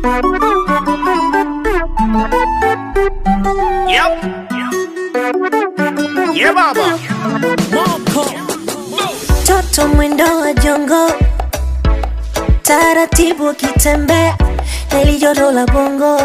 Yep. Yeah, baba. Toto mwendo wa jongo, taratibu akitembea, heli joto la bongo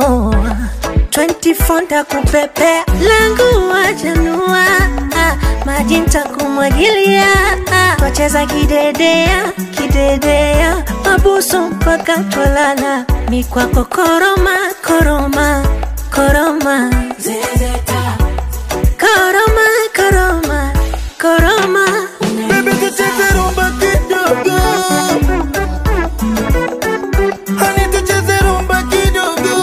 24 ntakupepea, langu wajanua, maji ntakumwagilia, twacheza kidedea kidedea, mabusu mpaka twalala, mikwako koroma koroma koroma zezeta koroma koroma koroma Baby tucheze rumba kidogo Honey tucheze rumba kidogo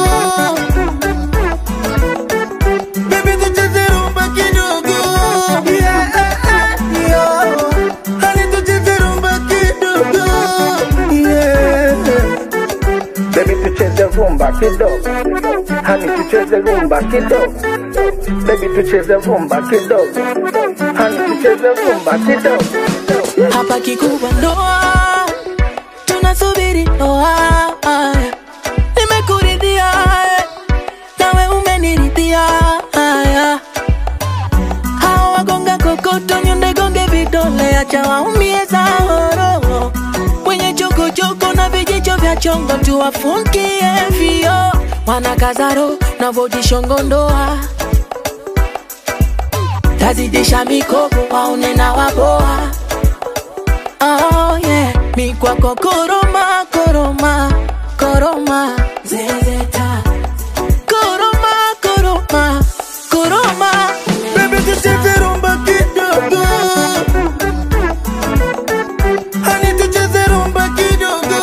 Baby tucheze rumba kidogo Yeah, yeah Honey tucheze rumba kidogo Yeah Baby tucheze rumba kidogo, hani tucheze rumba kidogo. Baby tucheze rumba kidogo, hani tucheze rumba kidogo. hapa kikubwa ndoa, tunasubiri ndoa. Nimekuridhia eh, nawe umeniridhia. Haya, hawa wagonga kokoto, nyonde gonge vidole, acha waumie zahoro wenye chokochoko na vijicho vya chongo, tuwafungie vio wanakazaro na vodishongo ndoa tazidisha mikopo waone na waboa Oh yeah, mi kwako koroma koroma koroma zezeta koroma koroma koroma Baby tucheze rumba kidogo Honey tucheze rumba kidogo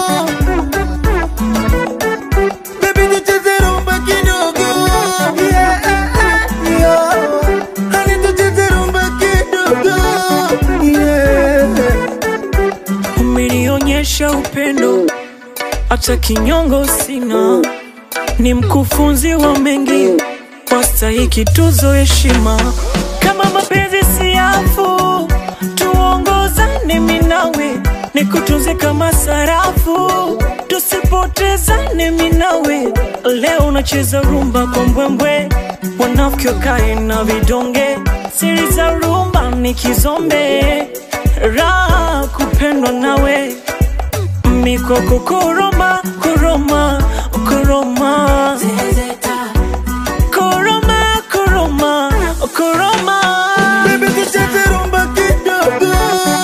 Baby tucheze rumba kidogo Yeah, yeah Honey tucheze rumba kidogo Yeah umenionyesha upendo, hata kinyongo sina. Ni mkufunzi wa mengi, wastahiki tuzo heshima. Kama mapenzi siafu, tuongozane minawe, nikutunze kama sarafu, tusipotezane minawe. Leo unacheza rumba kwa mbwembwe, wanafiki wakae na vidonge, siri za rumba ni kizombe, raha kupendwa nawe mikoko koroma koroma koroma zezeta koroma koroma koroma Baby tucheze rumba kidogo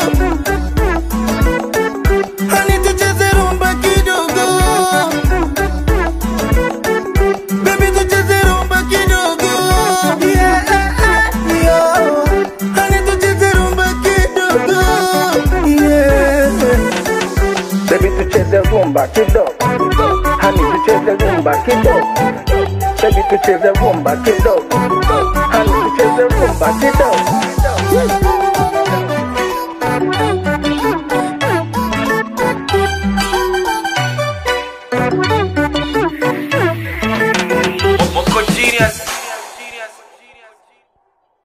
Honey tucheze rumba kidogo Baby tucheze rumba kidogo Yeah, yeah Honey tucheze rumba kidogo Yeah Baby tucheze rumba kidogo, hani tucheze rumba kidogo. Baby tucheze rumba kidogo, hani tucheze rumba kidogo.